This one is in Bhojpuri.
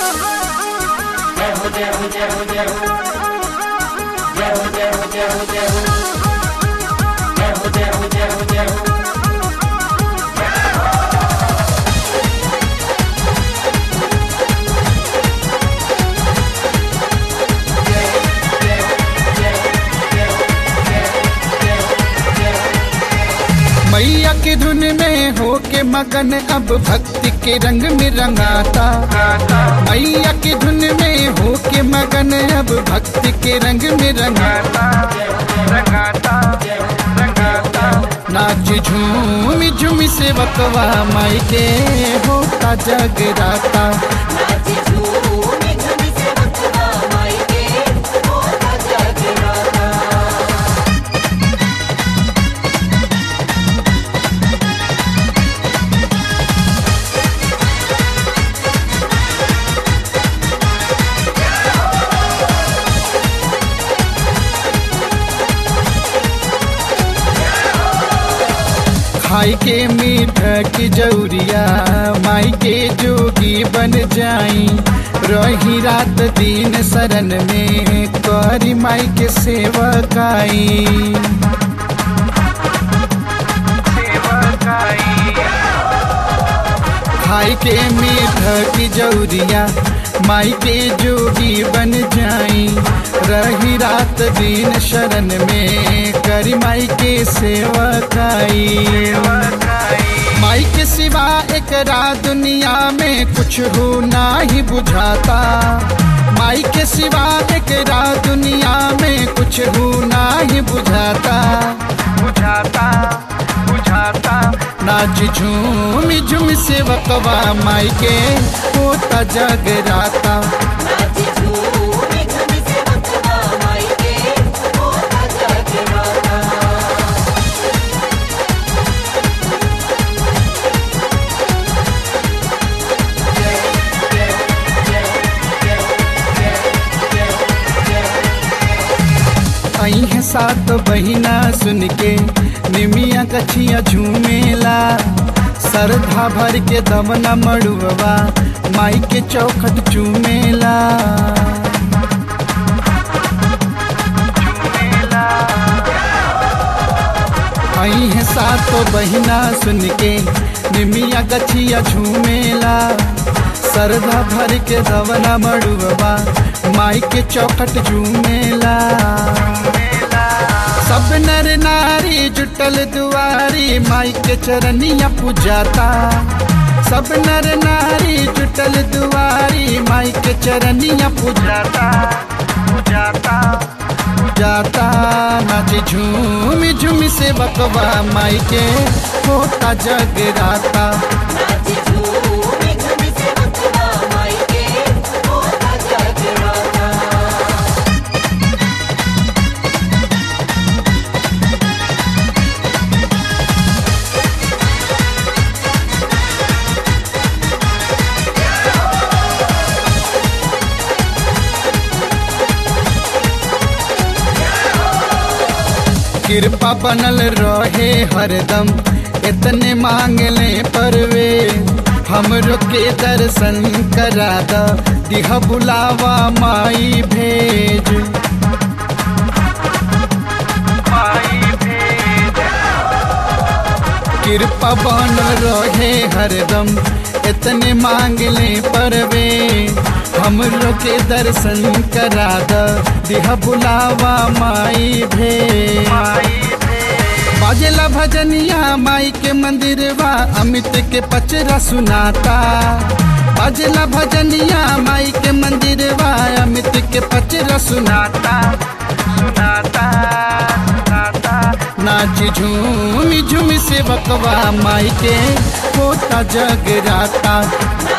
मैया की धुन में हो के मगन अब भक्ति के रंग में रंगाता मैया की धुन में हो के मगन अब भक्ति के रंग में रंगाता रंगाता रंगाता नाच झूम झूम से बकवा माई के होता जगराता नाच झूमी झूमी से बकवा माई के होता जगराता खाई के मीठ की जौरिया माई के जोगी बन जाई रही रात दिन शरण में करी माई के सेवकाई खाई के मीठ की जौरिया माई के जोगी बन जाई रही रात दिन शरण में करी माई के सेवकाई माई के सिवा एक दुनिया में कुछ हो ना ही बुझाता माई के सिवा एक दुनिया में कुछ हो ना ही बुझाता बुझाता बुझाता नाच झूम झूम से वकवा माई के होता जगराता नाच झूमी झूमी से बकवा माई के होता जगराता आई है सात बहिना सुन के निमिया कछिया झूमेला सरधा भर के दमना मड़ुआ माई के चौखट चूमेला आई है सातो बहिना सुन के निमिया गछिया झूमेला सरधा भर के दवना मड़ुआ माई के चौखट झूमेला सब नर नारी जुटल दुआरी माई के चरनिया पूजाता सब नर नारी जुटल दुआरी माई के चरनिया पूजाता पूजाता पूजाता नाच झूम झूम से बकवा माई के होता जगराता नाच झूमी झूमी से बकवा माई के होता जगराता कृपा बनल रहे हरदम इतने मांगले परवे हमरो के दर्शन करा द दिह बुलावा माई भेज कृपा बन रहे हरदम इतने मांगले परवे हमरो के दर्शन करा द दिह बुलावा माई भेज बाजेला भजनिया माई के मंदिरवा अमित के पचरा सुनाता बाजेला भजनिया माई के मंदिरवा अमित के पचरा सुनाता सुनाता सुनाता नाच झूम झूम से बकवा माई के होता जगराता नाच